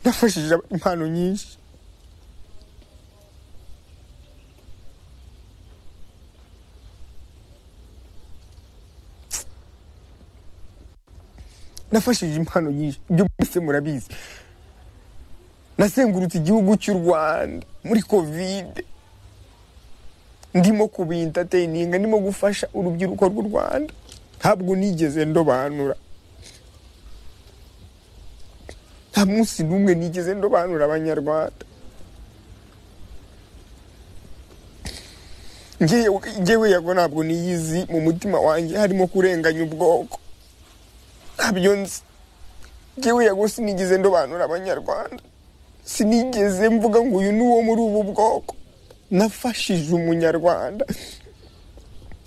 nafashije impano nyinshi nafashije impano nyinshi ibyo mwese murabizi nasengurutse igihugu cy'u rwanda muri kovide ndimo kubintateyininga ndimo gufasha urubyiruko rw'u rwanda ntabwo nigeze ndobanura nta munsi n'umwe nigeze ndobanura abanyarwanda ngewe yago ntabwo niyizi mu mutima wanjye harimo kurenganya ubwoko ntabyo nzi ngewe yago sinigeze ndobanura abanyarwanda sinigeze mvuga ngo uyu ni uwo muri ubu bwoko nafashije umunyarwanda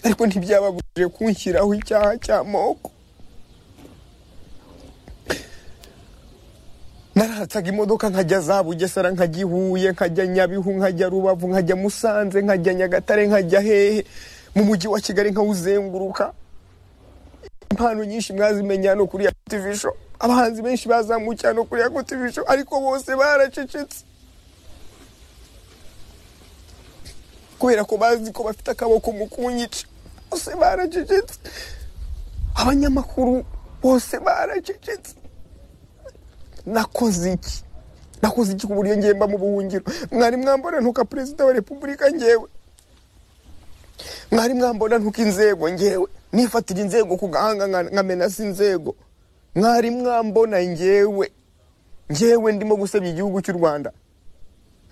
ariko ntibyababujije kunshyiraho icyaha cy'amoko naratsaga imodoka nkajya za bugesera nkajya i huye nkajya nyabihu nkajya rubavu nkajya musanze nkajya nyagatare nkajya hehe mu mujyi wa kigali nkawuzenguruka impano nyinshi mwazimenya hano kuri yakotivisho abahanzi benshi bazamukiye hano kuri yakotivisho ariko bose baracecetse kubera ko bazi ko bafite akaboko mu kunyica bose baracecetse abanyamakuru bose baracecetse nakoze iki nakoze iki ku buryo ngemba mu buhungiro mwari mwambona ntuka perezida wa repubulika ngewe mwari mwambona ntuka inzego ngewe nifatira inzego ku gahanga nka- nkamena si inzego mwari mwambona ngewe ngewe ndimo gusebya igihugu cy'u rwanda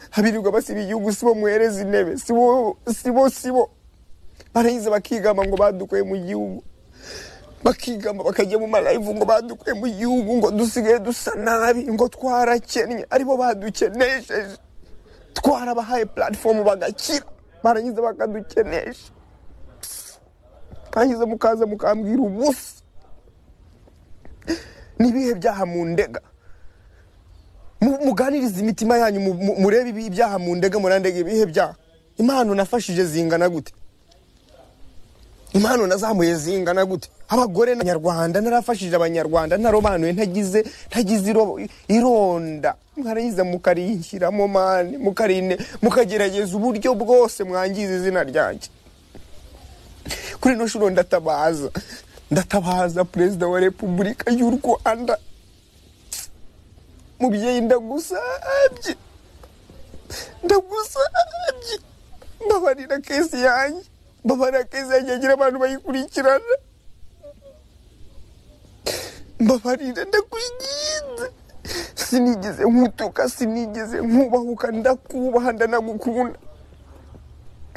habirirwa basiba igihugu sibo mwereza intebe sibo sibo sibo barayiza bakigamba ngo badukuye mu gihugu bakigamba bakajya mu malayivu ngo badukuye mu gihugu ngo dusigaye dusa nabi ngo twarakennye aribo badukenesheje twarabahaye puratifomu bagakira barangiza bakadukenesha barangiza mukaza mukambwira ubusa n'ibihe byaha mu ndega Mu- muganirize imitima yanyu mu- mu- murebe ibi- ibyaha mu ndege murandege ibihe byaha impano nafashije zingana gute impano nazamuye zingana gute abagore n'abanyarwanda narafashije abanyarwanda narobanuye ntagize ntagize irobo- ironda mwarayiza mukarinshyiramo mani mukarine mukagerageza uburyo bwose mwangiza izina ryanjye kuri ino shuro ndatabaza ndatabaza perezida wa repubulika y'u rwanda mubyeyi ndagusabye ndagusabye mbabarira kesi yanjye mbabarira kesi yanjye yagira abantu bayikurikirana mbabarira ndakwiginze sinigeze nkutuka sinigeze nkubahuka ndakubaha ndanagukunda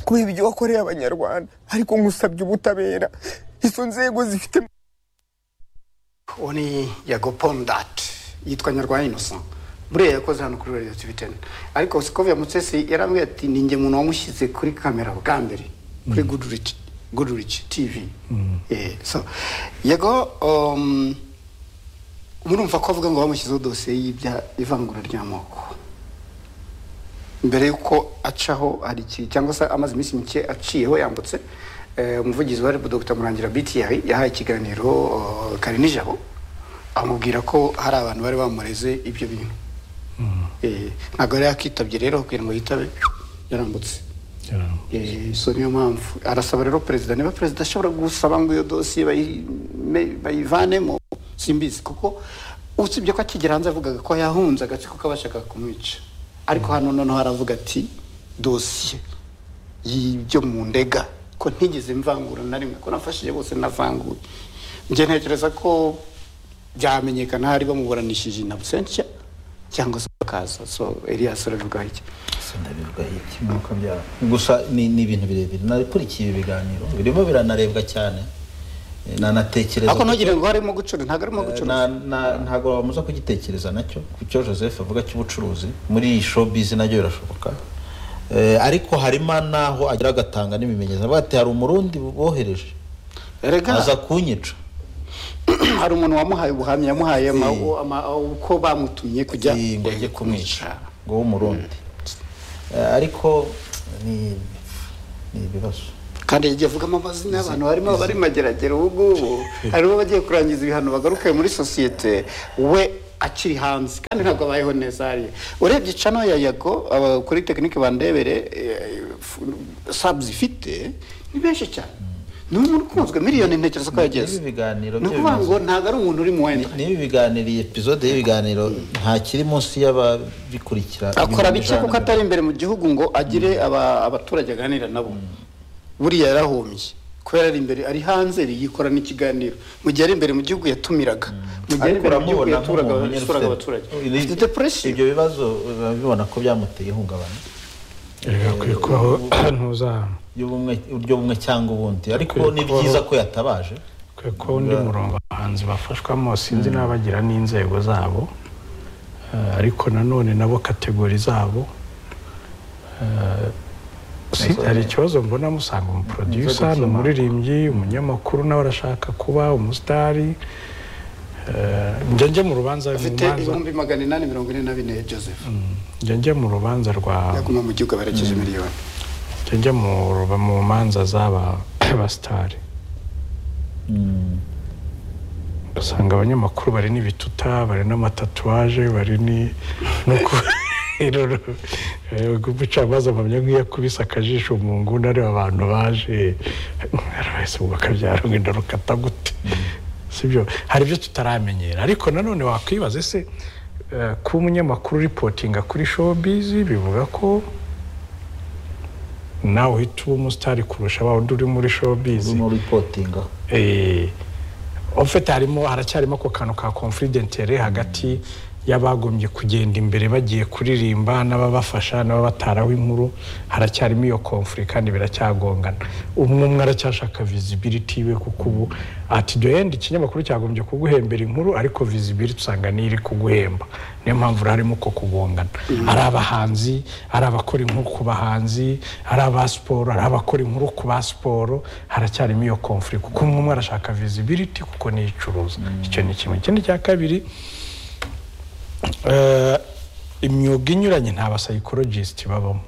kubera ibyo wakoreye abanyarwanda ariko nkusabye ubutabera izo nzego zifite uwo ni yago pondati yitwa nyarwanda innocent buriya yakoze hano kuri radiyo tivi teni ariko sikovia mutsesi yarambwiye ati ni njye muntu wamushyize kuri kamera bwa mbere kuri gudurici gudurici tivi Eh, so yago um, murumva ko avuga ngo bamushyizeho dosiye y'ibya ivangura ry'amoko mbere y'uko acaho hari iki cyangwa se amaze iminsi mike aciyeho yambutse eh, umuvugizi wa rebu dr murangira btr yahaye ikiganiro eh, kare nijabo amubwira ko hari abantu bari bamureze ibyo bintu Eh, ntabwo yari yakitabye rero kugira ngo yitabe yarambutse Eh, so niyo mpamvu arasaba rero perezida niba perezida ashobora gusaba ngo iyo dosiye bayi- me- bayivanemo simbizi kuko usibye ko akigera hanze avugaga ko yahunze agatsiko k'abashaka kumwica ariko hano noneho aravuga ati dosiye y'ibyo mu ndega ko ntigeze mvangura na rimwe ko nafashije bose navanguye njye ntekereza ko byamenyekana hari bamuburanishije na busentia cyangwa se bakaza so elias aravugaho iki sindabivuga iki nuko byaba gusa ni ni ibintu birebire nakurikiye ibiganiro birimo biranarebwa cyane Eh, nanatekereza ariko ntugire ngo harimo gucura ntabwo arimo gucura Na- na- ntabwo wamuza kugitekereza nacyo ku cyo joseph avuga cy'ubucuruzi muri iyi showbiz nabyo birashoboka Eh, ariko harimo n'aho agira agatanga n'ibimenyetso avuga ati hari umurundi bohereje Erega aza kunyica hari umuntu wamuhaye ubuhamya yamuhaye ama- ama- uko bamutumye kujya Eh, ngo ajye kumwica ngo w'umurundi Eh, ariko ni ni ibibazo kandi yagiye avugamo amazina y'abantu harimo abari mageragere ubu ngubu harimo abagiye kurangiza ibihano bagarukaye muri sosiyete we akiri hanze kandi ntabwo abayeho neza hariya urebye cano ya yago aba- kuri tekinike bandebere eh, f- sabuzi ifite ni benshi cyane ni umuntu ukunzwe miliyoni ntekereza ko yageze Ibi biganiro ni ukuvuga by'abayobozi. ngo ntabwo ari umuntu uri mu wenda niba ibiganiro iyi epizode y'ibiganiro nta kiri munsi y'ababikurikira akora ibihumbi bike ijana kuko na atari imbere mu gihugu ngo agire aba- abaturage aganira nabo buriya yarahombye kubera ari imbere ari hanze yikora n'ikiganiro mu gihe ari imbere mu gihugu yatumiraga mu gihe ari ariko imbere mu gihugu uramubona yaturaga nk'umuntu nyine yasuraga ufite- abaturage Ibi- afite depression ibyo bibazo urabibona ko byamuteye ihungabana bigakwiye kubaho ntuza ry'ubumwe ry'ubumwe cyangwa ubundi ariko Akwiye ni kubaho. byiza ko yatabaje kwe ko undi murongo abahanzi bafashwamo sinzi n'abagira n'inzego zabo eh, ariko nanone nabo kategori zabo Eh, si- Inzego- hari ikibazo mbona musanga umuproducer ni umuririmbyi umuririmbyi, nawe arashaka kuba umusitari Eh, njya njye mu rubanza mu afite manza- ibihumbi magana inani mirongo ine na bine ya joseph njya njye mu rubanza rwa yaguma mu gihugu aberekeje miliyoni njya njye mu ruba- mu manza z'aba abasitari Mm. usanga abanyamakuru bari n'ibituta bari n'amatatuwaje bari ni no ku- Eh, umucamanza mpamya nk'iyakubise akajisho mu nguni areba abantu baje arabahise ubwo akabyara wenda rukata gute sibyo hari ibyo tutaramenyera ariko nanone wakwibaza ese eh, kuba umunyamakuru ripotinga kuri showbiz bivuga ko nawe uhita uba umusitari kurusha wa wundi uri muri showbiz urimo uripotinga Eh, en fait harimo haracyarimo ako kantu ka conflit d'intérêt hagati y'abagombye kugenda imbere bagiye kuririmba n'ababafasha n'ababataraho inkuru haracyarimo iyo conflit kandi biracyagongana umwe umwe aracyashaka visibility iwe kuko ubu at the end ikinyamakuru cyagombye kuguhembera inkuru ariko visibility usanga niyo iri kuguhemba niyo mpamvu harimo uko kugongana ari abahanzi ari abakora inkuru ku bahanzi ari aba siporo ari abakora inkuru ku ba siporo haracyarimo iyo conflict kuko umwe umwe arashaka visibility kuko niyo icuruza icyo ni kimwe ikindi cya kabiri eh, imyuga inyuranye nta basayikorojisiti babamo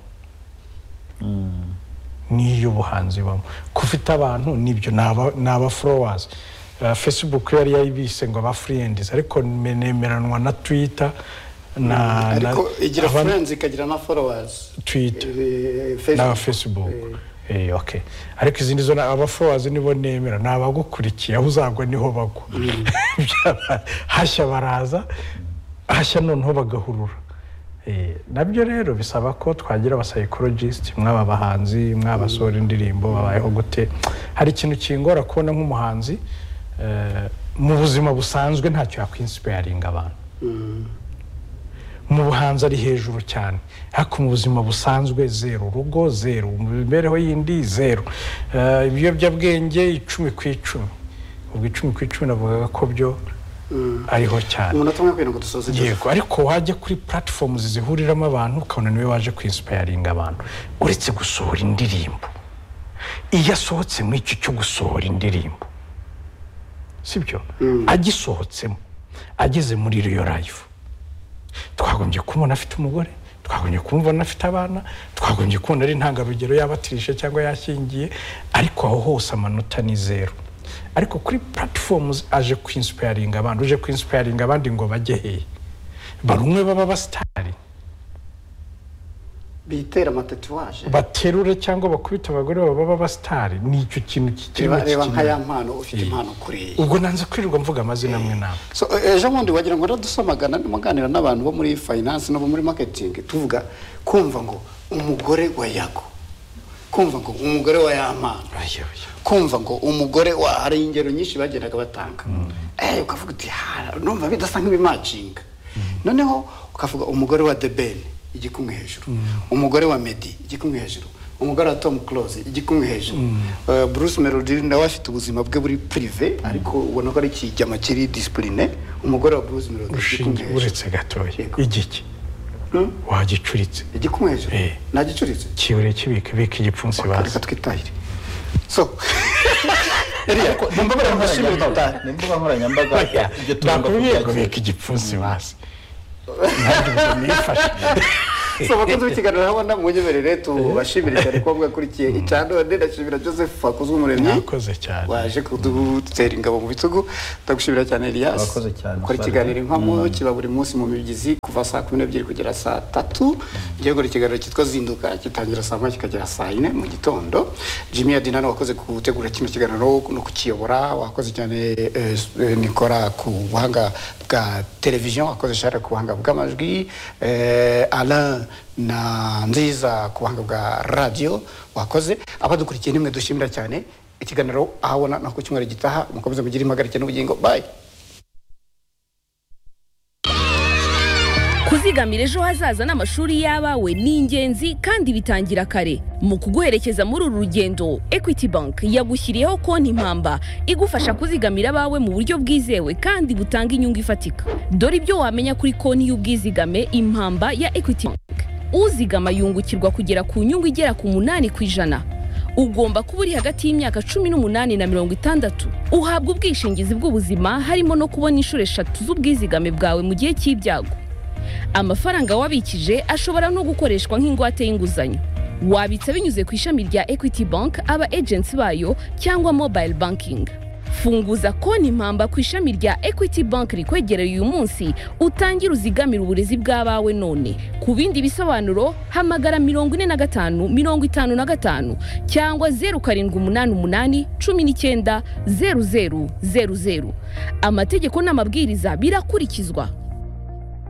n'iy'ubuhanzi bamo ko ufite abantu nibyo ni aba- ni aba followers. Eh, facebook yo yari yayibise ngo aba friends ariko nemeranwa na twitter na na- ariko igira aba- friends ikagira na followers twitter Eh, n'aba Facebook. facebook Eh, okay. ariko izindi zo ni aba followers nibo nemera ni abagukurikiye aho uzagwa niho bagwa Byaba- hashya baraza hashya noneho bagahurura Eh, nabyo rero bisaba ko twagira abasayikorojisiti mwaba bahanzi mwabasohora indirimbo babayeho gute hari ikintu kingora kubona nk'umuhanzi eh, mu buzima busanzwe ntacyo yakwinsipayaringa abantu mu buhanzi ari hejuru cyane ariko mu buzima busanzwe zero urugo zero mu mibereho yindi zero Eh, ibiyobyabwenge icumi ku icumi ubwo icumi ku icumi navugaga ko byo ariho cyane umunota umwe kugira ngo dusoze Joseph. yego ariko wajya kuri platform zihuriramo abantu ukabona niwe waje kwinsipayaringa abantu uretse gusohora indirimbo iyo asohotse mu icyo cyo gusohora indirimbo sibyo agisohotsemo ageze muri iyo live twagombye kumubona afite umugore twagombye kumubona afite abana twagombye kubona ari intangarugero yabatirije cyangwa yashyingiye ariko aho hose amanota ni zeru ariko kuri platforms aje kwinsipayaringa abandi uje kwinsipayaringa abandi ngo bajye hehe barumwe baba basitari bitera amatatuwaje baterure cyangwa bakubite abagore babo baba basitari ni icyo kintu kikirimo reba reba nka ya kikinira mpano ufite Eh. impano kuriya ubwo nanze kwirirwa mvuga amazina amwe n'amwe So, eh, ejo bundi wagira ngo radusomagana ndimo nganira n'abantu bo muri finance no bo muri marketing tuvuga kumva ngo umugore wa yago kumva ngo umugore wa yamana Oya, oya. kumva ngo umugore wa hari ingero nyinshi bagendaga batanga eh ukavuga uti "Ha, numva bidasa nk'ibimacinga noneho ukavuga umugore wa deben igikumwe hejuru umugore wa medi igikumwe hejuru umugore wa tom close igikumwe hejuru Eh, bruce melody nawe afite ubuzima bwe buri prive ariko ubona ko ari ikijyama kiri disipurine umugore wa bruce melody igikumwe urushinge hejuru uretse gatoya Yego. igiki Hmm? wagicuritse igikumwe hejuru Eh. nagicuritse kibure kibika bika igipfunsi bazi reka twitahire so Eliya, mumbabarire nkushimire gitari. ni imbuga nkoranyambaga ibyo tugomba nakubwiye ngo kubyakira bika igipfunsi bazi nanjye ubwo nifashe so bakunze b'ikiganiro urabona munyemerere tubashimire cyane ko mwakurikiye icyandowe ndashimira joseph wakoze umuremyi Mwakoze cyane. waje kudutera ingabo mu bitugu ndagushimira cyane elias Mwakoze cyane. ukora ikiganiro inkwamo kiba buri munsi mu mibyizi kuva saa kumi n'ebyiri kugera saa tatu ngiye gukora ikiganiro cyitwa zinduka gitangira saa moya kikagera saa yine mu gitondo jimmy adinano wakoze gutegura kino kiganiro no kukiyobora wakoze cyane eh, eh, nikora ku buhanga bwa televiziyo wakoze shara ku buhanga bw'amajwi eh, alain na nziza ku buhanga bwa radiyo wakoze abadukurikiye nimwe dushimira cyane ikiganiro ahabona no ku cyumweru gitaha mukomeze mugire impagarike n'ubugingo bye kuzigamira ejo hazaza n'amashuri y'abawe ni ingenzi kandi bitangira kare mu kuguherekeza muri uru rugendo equity bank yagushyiriyeho konti impamba igufasha kuzigamira abawe mu buryo bwizewe kandi butanga inyungu ifatika dore ibyo wamenya kuri konti y'ubwizigame impamba ya equity bank uzigama yungukirwa kugera ku nyungu igera ku munani ku ijana ugomba kuba uri hagati y'imyaka cumi n'umunani na mirongo itandatu uhabwa ubwishingizi bw'ubuzima harimo no kubona inshuro eshatu z'ubwizigame bwawe mu gihe cy'ibyago amafaranga wabikije ashobora no gukoreshwa nk'ingwate y'inguzanyo wabitsa binyuze ku ishami rya equity bank aba agency bayo cyangwa mobile banking funguza konti impamba ku ishami rya equity bank rikwegereye uyu munsi utangire uzigamire uburezi bw'abawe none ku bindi bisobanuro hamagara mirongo ine na gatanu mirongo itanu na gatanu cyangwa zeru karindwi umunani umunani cumi n'icyenda zeru zeru zeru zeru amategeko n'amabwiriza birakurikizwa